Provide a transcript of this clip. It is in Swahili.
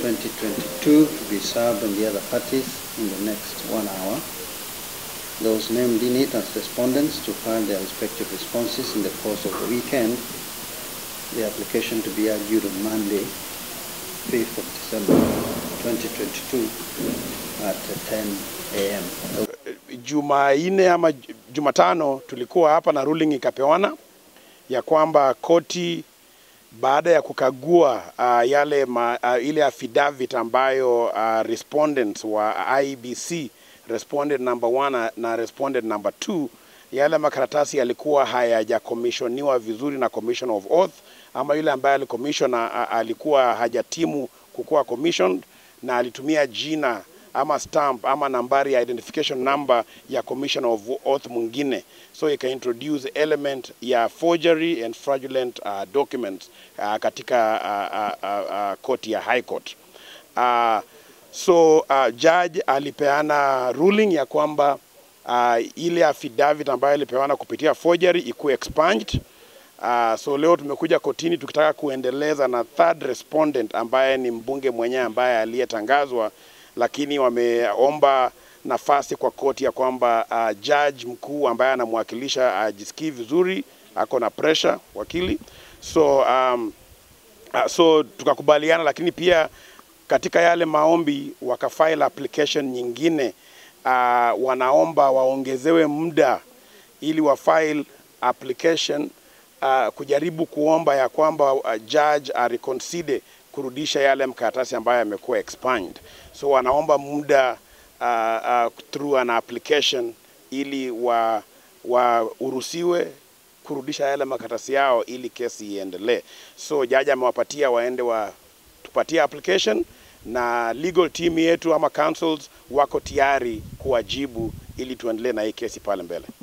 2022 to be served on the other parties in the next one hour. Those named in it as respondents to file their respective responses in the course of the weekend. The application to be argued on Monday, 5th of December 2022 at 10 a.m. Jumanne ama Jumatano tulikuwa hapa na ruling ikapewana ya kwamba koti baada ya kukagua uh, yale ma, uh, ile affidavit ambayo uh, respondents wa IBC respondent number one na respondent number two yale makaratasi yalikuwa hayajakomishoniwa vizuri na commission of oath ama yule ambaye alikomishon alikuwa hajatimu kukuwa commissioned na alitumia jina ama stamp ama nambari ya identification number ya commission of oath mwingine so ika introduce element ya forgery and fraudulent uh, documents uh, katika uh, uh, uh, court ya high court uh, so uh, judge alipeana ruling ya kwamba uh, ile affidavit ambayo ilipeana kupitia forgery ikuwe expunged Uh, so leo tumekuja kotini tukitaka kuendeleza na third respondent ambaye ni mbunge mwenyewe ambaye aliyetangazwa, lakini wameomba nafasi kwa koti ya kwamba uh, judge mkuu ambaye anamwakilisha ajisikii uh, vizuri, ako na pressure wakili, so um, uh, so tukakubaliana, lakini pia katika yale maombi wakafile application nyingine uh, wanaomba waongezewe muda ili wafile application uh, kujaribu kuomba ya kwamba uh, judge areconsider kurudisha yale mkaratasi ambayo yamekuwa expunged. So wanaomba muda uh, uh, through an application ili wa waruhusiwe kurudisha yale makaratasi yao ili kesi iendelee. So jaji amewapatia waende wa tupatie application na legal team yetu ama councils wako tayari kuwajibu ili tuendelee na hii kesi pale mbele.